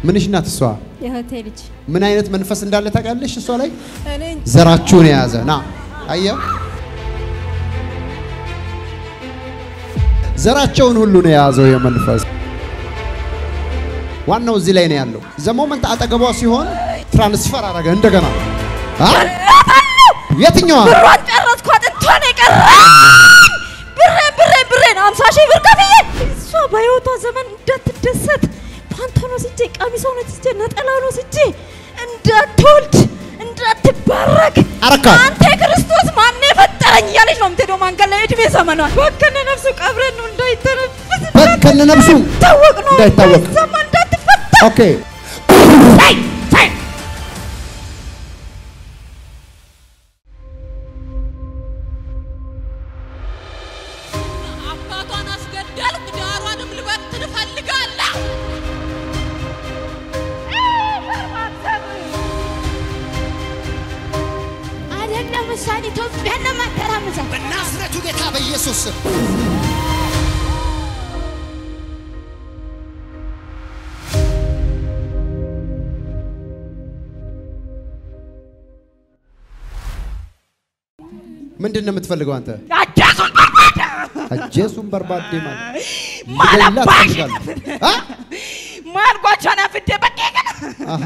ምንሽ ናት እሷ? የእህቴ ልጅ ምን አይነት መንፈስ እንዳለ ታውቃለሽ? እሷ ላይ እኔ ዘራችሁን የያዘ ና አየው። ዘራቸውን ሁሉ ነው የያዘው የመንፈስ ዋናው እዚህ ላይ ነው ያለው። ዘሞመንት አጠገቧ ሲሆን ትራንስፈር አረገ እንደገና አ? የትኛዋ ብሯን ጨረስኳት። እንቷን የቀረ ብሬ ብሬ ብሬ ነው አምሳ ሺህ ብር ከፍዬ እሷ በህይወቷ ዘመን እንዳትደሰት ፓንቶን ወስጄ ቀሚሷን ወስጄ ነጠላውን ወስጄ እንዳትወልድ እንዳትባረክ አረካት። አንተ ክርስቶስ ማን የፈጠረኝ እያለች ነው የምትሄደው መንገድ ላይ እድሜ ዘመኗን በከነ ነፍሱ ቀብረን ነው እንዳይተነፍስ በከነ ነፍሱ እንዳይታወቅ ነው እንዳይታወቅ። እንዳይሰማ እንዳትፈታ ኦኬ አባቷን አስገደልክ፣ ዳሯንም ልበትን እፈልጋለሁ። አይደለም እሷን ኢትዮጵያን ለማተራመሳት በናዝሬቱ ጌታ በኢየሱስ ስም ምንድን ነው የምትፈልገው አንተ? አጃሱን በርባዳ አጀሱን በርባዴ ማለት ማለባ ልገላት ትፈልጋለህ? አ? ማልጓቿን አፍዴ በቄቅን አሃ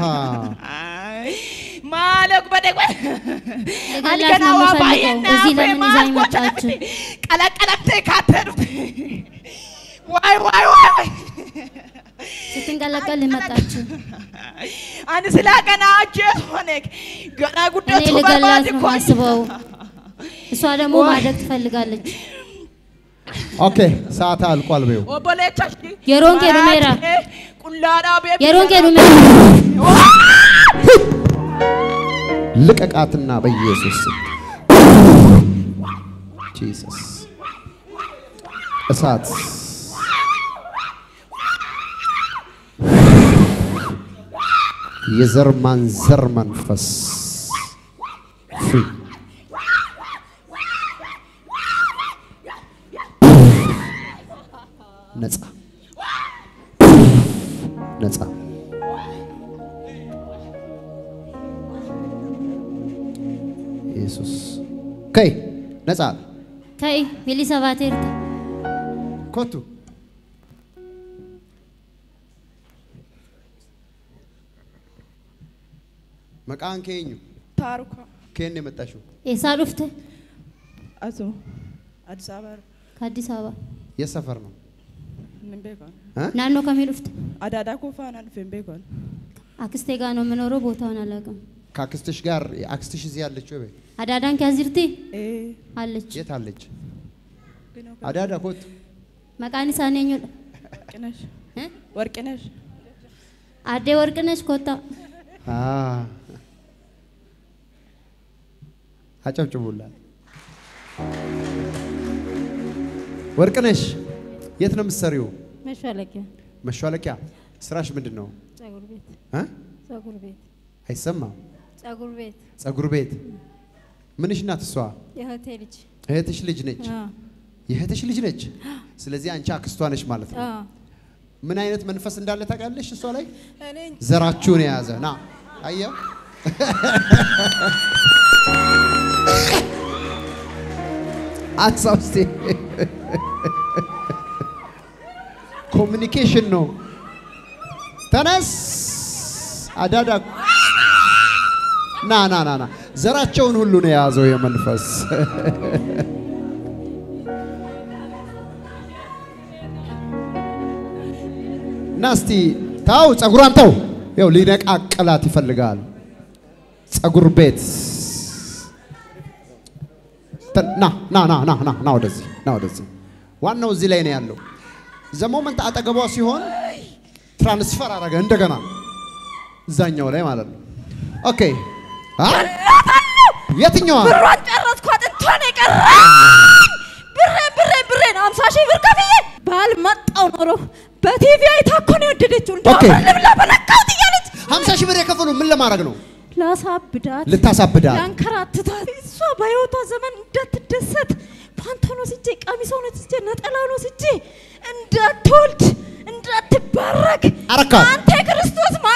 ማለቅ በደግ ልገላት ነው የምፈልገው። እዚህ ለምን ይዛኝ መጣችሁ? ቀለቀለምቴ ካተዱት ዋይ ዋይ ዋይ ዋይ ስትንቀለቀል መጣችሁ። አን ስላ ገና አጀት ሆነክ ገና እኔ ጉደቱ ልገላት በርባድ ነው እኮ ማስበው። እሷ ደግሞ ማደግ ትፈልጋለች። ኦኬ ሰዓት አልቋል። በይው ኦቦሌቻሽ የሮንቄ ዱሜራ ቁላዳ ቤ የሮንቄ ዱሜ ልቀቃትና በኢየሱስ ስም ጂሰስ እሳት የዘር ማንዘር መንፈስ ፍሪ ነጻ ነጻ ኢየሱስ ከይ ነጻ ከይ ሚሊሳ ባቴርተ ኮቱ መቃን ከኙ ታርኳ ከየት ነው የመጣሽው? ኤሳ ዱፍተ አቶ አዲስ አበባ ከአዲስ አበባ የት ሰፈር ነው? ምን ቤኳል እ? ናኖ ከሚ ዱፍተ አዳዳ ኮፋና ዱፌን ቤኳል አክስቴ ጋር ነው የምኖረው። ቦታውን አላውቅም። ከአክስትሽ ጋር አክስትሽ እዚህ ያለች ወይ? አዳዳን ከዚርቲ ኤ አለች የት አለች? ግን አዳዳ ኮቱ መቃኒ ሳኔኞ ወርቅነሽ ወርቅነሽ አዴ ወርቅነሽ ኮታ አ አጨብጭቡላት። ወርቅነሽ የት ነው የምትሰሪው? መሿለቂያ መሿለቂያ ስራሽ ምንድን ነው? ጸጉር ቤት እ? ጸጉር ቤት አይሰማም። ጸጉር ቤት ጸጉር ቤት ምንሽ ናት እሷ? የእህቴ ልጅ እህትሽ ልጅ ነች። አ የእህትሽ ልጅ ነች። ስለዚህ አንቺ አክስቷ ነች ማለት ነው። አ ምን አይነት መንፈስ እንዳለ ታውቃለሽ? እሷ ላይ እኔ ዘራችሁን የያዘ ና አየው። አሳውስቴ ኮሚኒኬሽን ነው። ተነስ አዳዳ ና ና ና ና ዘራቸውን ሁሉ ነው የያዘው የመንፈስ እና እስቲ ታው ጸጉሯን ተው። ያው ሊነቃቅላት ይፈልጋል። ጸጉር ቤት ተ- ና ና ና ና ና ና ወደዚህ ና ወደዚህ። ዋናው እዚህ ላይ ነው ያለው። ዘሞመንት አጠገቧ ሲሆን ትራንስፈር አረገ እንደገና እዛኛው ላይ ማለት ነው። ኦኬ አ የትኛዋ ብሯን ጨረስኳት። እንቷን የቀረ ብሬ ብሬ ብሬ ነው አምሳ ሺህ ብር ከፍዬ ባልመጣው ኖሮ በቲቪ አይታ እኮ ነው የወደደችው። ኦኬ። እንደው ልብላ በነካሁት እያለች 50 ሺህ ብር የከፈሉ ምን ለማድረግ ነው? ላሳብዳት ልታሳብዳት ያንከራትታት እሷ በህይወቷ ዘመን እንዳትደሰት ፓንቶን ወስጄ ቀሚሷን ወስጄ ነጠላውን ወስጄ እንዳትወልድ እንዳትባረክ አረካት። አንተ ክርስቶስ ማን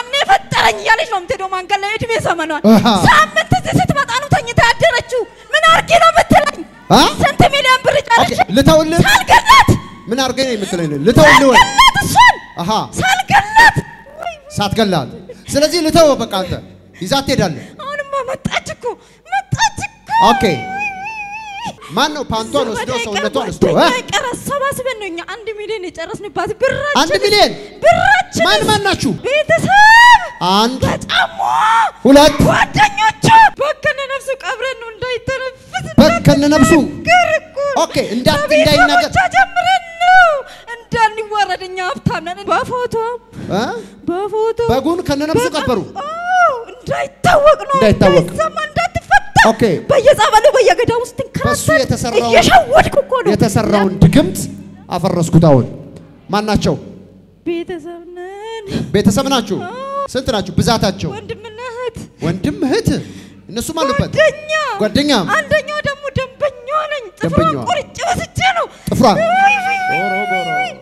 መንገድ ላይ እድሜ ዘመኗን አሃ። ሳምንት እዚህ ስትመጣ ነው ተኝታ ያደረችው። ምን አርጌ ነው የምትለኝ? አ? ስንት ሚሊዮን ብር ጨረሽ? ኦኬ፣ ልተውልህ ሳልገላት ምን አድርገኝ ነው የምትለኝ? ልተውልህ ወይ? ሳልገላት እሷን አሃ ሳልገላት ወይ ሳትገላት። ስለዚህ ልተው በቃ አንተ ይዛት ትሄዳለህ። አሁንማ መጣች እኮ መጣች እኮ። ኦኬ ማን ነው ፓንቷን ወስዶ ሰውነቷን ወስዶ እ? ቀረ አሰባስበን ነው እኛ አንድ ሚሊዮን የጨረስንባት ብራችን አንድ ሚሊዮን ብራችን ማን ማን ናችሁ? ቤተሰብ አንድ በጫሟ ሁለት ጓደኞቹ በከነ ነፍሱ ቀብረን ነው እንዳይተነፍስ በከነ ነፍሱ እንዳትናገር እኮ ኦኬ፣ እንዳት- እንዳይናገር ከቤተሰቦቿ ጀምረን ነው እንዳንዋረድ እኛ ሀብታም ነን። በፎቶ እ? በፎቶ በጉን ከነ ነፍሱ በቀ- ቀበሩ። አዎ፣ እንዳይታወቅ ነው እንዳይታወቅ። እንዳይሰማ እንዳትፈታ ኦኬ። በየጸበሉ በየገዳሙ ውስጥ በሱ የተሰራውን እየሸወድኩ እኮ ነው የተሰራውን ድግምት አፈረስኩት። አሁን ማን ናቸው? ቤተሰብ ነን ቤተሰብ ናችሁ? ስንት ናችሁ? ብዛታቸው? ወንድምና እህት ወንድም እህት፣ እነሱም አሉበት። ጓደኛ ጓደኛ አንደኛው ደግሞ ደንበኛዋ ነኝ። ጥፍሯን ደንበኛዋ። ቆርጬ ወስጄ ነው ጥፍሯን ውይ፣ ውይ፣ ውይ፣ ጎሮ፣ ጎሮ። ውይ።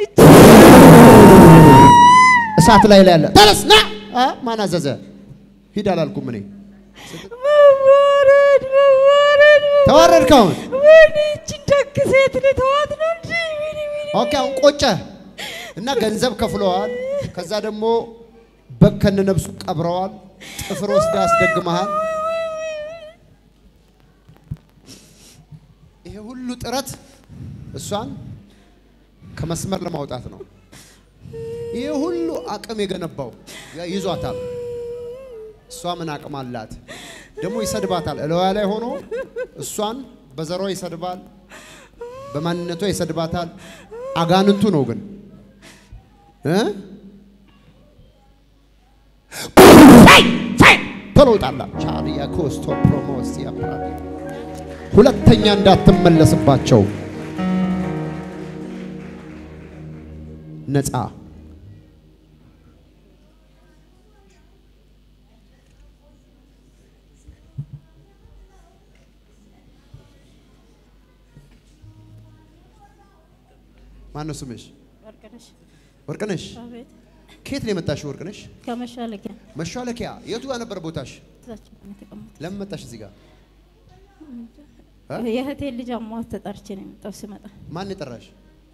እሳት ላይ ላይ ያለ ተነስ ና። አ? ማን አዘዘ? ሂድ አላልኩም እኔ። መዋረድ መዋረድ ተዋረድክ አሁን። ወይኔ ይህችን ደግ ሴት ልተዋት ነው እንጂ ወይኔ ወይኔ ኦኬ አሁን ቆጨ እና ገንዘብ ከፍለዋል። ከዛ ደግሞ በግ ከነ ነብሱ ቀብረዋል። ጥፍር ወስዳ አስደግመሃል። ይሄ ሁሉ ጥረት እሷን ከመስመር ለማውጣት ነው። ይሄ ሁሉ አቅም የገነባው ያ- ይዟታል። እሷ ምን አቅም አላት? ደግሞ ይሰድባታል። እለዋ ላይ ሆኖ እሷን በዘሯ ይሰድባል፣ በማንነቷ ይሰድባታል። አጋንንቱ ነው ግን እ? ተለውጣላ ቻሪያ ኮስቶ ፕሮሞስ ያፕራዲ ሁለተኛ እንዳትመለስባቸው ነፃ ማነው ስምሽ? ወርቅነሽ ወርቅነሽ። አቤት ከየት ነው የመጣሽው ወርቅነሽ? ከመሻለቂያ መሿለኪያ። የቱ ጋር ነበር ቦታሽ? እዛቸው ነው የተቀመጡት። ለምን መጣሽ እዚህ ጋር? እ? የእህቴን ልጅ አሟት ተጠርቼ ነው የመጣው ስመጣ ማን የጠራሽ?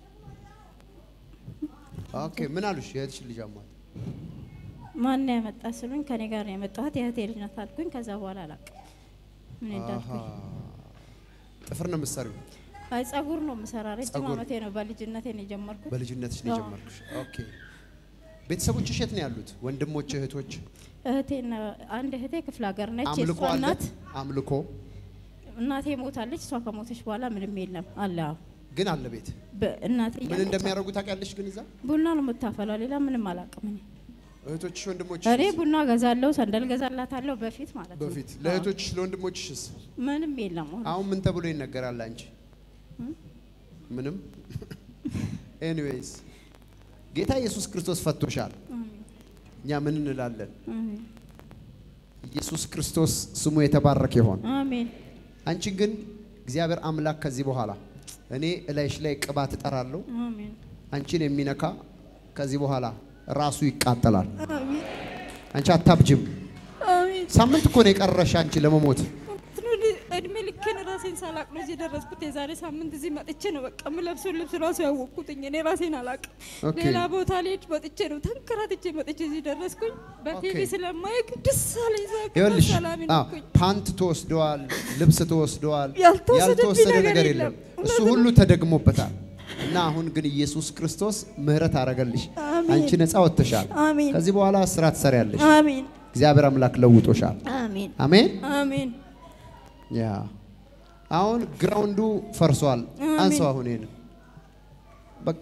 ኦኬ ምን አሉሽ? የእህትሽ ልጅ አሟት። ማን ነው ያመጣ ስሉኝ ከኔ ጋር ነው የመጣሁት የእህቴ ልጅ ናት አልኩኝ። ከዛ በኋላ አላውቅም ምን እንዳልኩኝ። ጥፍር ነው የምትሰሪው? አይ ጸጉር ነው የምሰራ ረጅም ጸጉር። ዓመቴ ነው በልጅነቴ ነው የጀመርኩት። በልጅነትሽ ነው አዎ። የጀመርኩሽ። ኦኬ ቤተሰቦችሽ የት ነው ያሉት? ወንድሞች፣ እህቶች? እህቴና አንድ እህቴ ክፍለ ሀገር ነች። አምልኮ የእሷ አለ? እናት አምልኮ እናቴ ሞታለች። እሷ ከሞተች በኋላ ምንም የለም አለ። አዎ። ግን አለ ቤት። በእናቴ ምን እያለች እንደሚያደርጉ ታውቂያለሽ? ግን እዛ ቡና ነው የምታፈላው። ሌላ ምንም አላውቅም እኔ። እህቶችሽ፣ ወንድሞችሽ እኔ ቡና ገዛለሁ፣ ሰንደል ገዛላታለሁ በፊት ማለት ነው። በፊት አዎ። ለእህቶችሽ ለወንድሞችሽስ ምንም የለም። አሁን አሁን ምን ተብሎ ይነገራል? አንቺ ምንም። ኤኒዌይስ ጌታ ኢየሱስ ክርስቶስ ፈቶሻል። እኛ ምን እንላለን? አሜን ኢየሱስ ክርስቶስ ስሙ የተባረከ ይሆን። አሜን አንቺን ግን እግዚአብሔር አምላክ ከዚህ በኋላ እኔ እላይሽ ላይ ቅባት እጠራለሁ። አሜን አንቺን የሚነካ ከዚህ በኋላ ራሱ ይቃጠላል። አሜን አንቺ አታብጅም። አሜን። ሳምንት እኮ ነው የቀረሽ አንቺ ለመሞት። እንትኑ እድሜ ልኬን ራሴን ሳላቅ ነው እዚህ የደረስኩት። የዛሬ ሳምንት እዚህ መጥቼ ነው በቃ የምለብሰውን ልብስ ራሱ ያወቅኩትኝ እኔ ራሴን አላቅ። ኦኬ። ሌላ ቦታ ልሄድ መጥቼ ነው ተንከራትቼ መጥቼ እዚህ ደረስኩኝ። በቲቪ ኦኬ። ስለማየግ ደስ አለኝ። ዛሬ ይኸውልሽ ሰላም አዎ፣ ነኩኝ። ፓንት ተወስደዋል፣ ልብስ ተወስደዋል፣ ያልተወሰደብኝ ነገር ነገር የለም። የለም። እሱ ሁሉ ተደግሞበታል። እና አሁን ግን ኢየሱስ ክርስቶስ ምሕረት አረገልሽ። አሜን። አንቺ ነፃ ወጥተሻል። አሜን ከዚህ በኋላ ስራ ትሰሪያለሽ። አሜን እግዚአብሔር አምላክ ለውጦሻል። አሜን አሜን። አሜን ያ አሁን ግራውንዱ ፈርሷል። አሜን። አንሰው አሁን ይሄን በቃ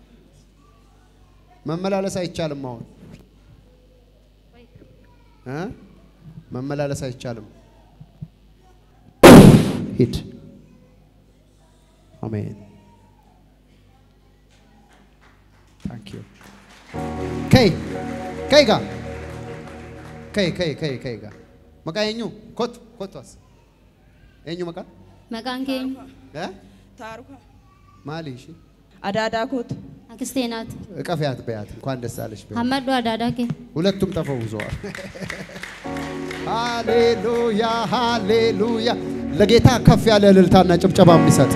መመላለስ አይቻልም። አሁን እ መመላለስ አይቻልም። ሂድ። አሜን። ታንክ ዩ ከይ ከይ ጋ ከይ ከይ ከይ ከይ ጋ መቃ የኙ ኮት ኮቷስ የኙ መቃ መቃን ኬኝ እ ታርኳ ማሊ እሺ አዳዳ ኮት አክስቴ ናት። እቀፊያት በያት እንኳን ደስ አለሽ በያት። ሀመዶ አዳዳ ኬ ሁለቱም ተፈውዘዋል። ሃሌሉያ ሃሌሉያ። ለጌታ ከፍ ያለ እልልታና ጭብጨባ የሚሰጥ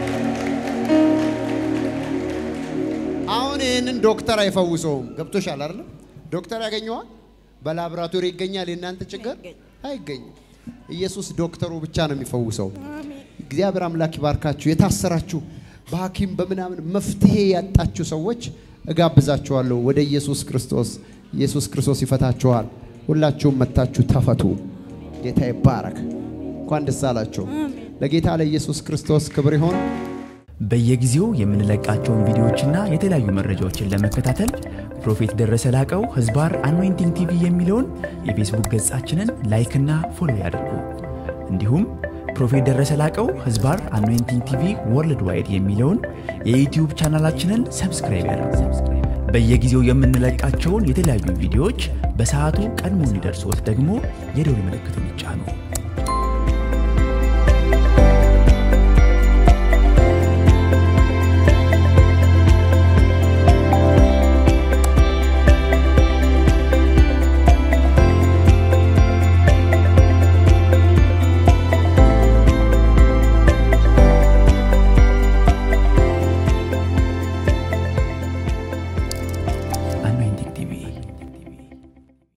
አሁን ይህንን ዶክተር አይፈውሰውም። ገብቶሻል አይደል? ዶክተር ያገኘዋል፣ በላቦራቶሪ ይገኛል። የእናንተ ችግር አይገኝም። ኢየሱስ ዶክተሩ ብቻ ነው የሚፈውሰው። እግዚአብሔር አምላክ ይባርካችሁ። የታሰራችሁ በሐኪም በምናምን መፍትሄ ያጣችሁ ሰዎች እጋብዛችኋለሁ ወደ ኢየሱስ ክርስቶስ። ኢየሱስ ክርስቶስ ይፈታችኋል። ሁላችሁም መታችሁ ተፈቱ። ጌታ ይባረክ። እንኳን ደስ አላችሁ። ለጌታ ለኢየሱስ ክርስቶስ ክብር ይሆን። በየጊዜው የምንለቃቸውን ቪዲዮዎችና የተለያዩ መረጃዎችን ለመከታተል ፕሮፌት ደረሰ ላቀው ህዝባር አኖይንቲንግ ቲቪ የሚለውን የፌስቡክ ገጻችንን ላይክና ፎሎ ያድርጉ። እንዲሁም ፕሮፌት ደረሰ ላቀው ህዝባር አኖይንቲንግ ቲቪ ወርልድ ዋይድ የሚለውን የዩትዩብ ቻናላችንን ሰብስክራይብ ያድርጉ። በየጊዜው የምንለቃቸውን የተለያዩ ቪዲዮዎች በሰዓቱ ቀድሞ እንዲደርሶት ደግሞ የደውል ምልክቱን ይጫኑ።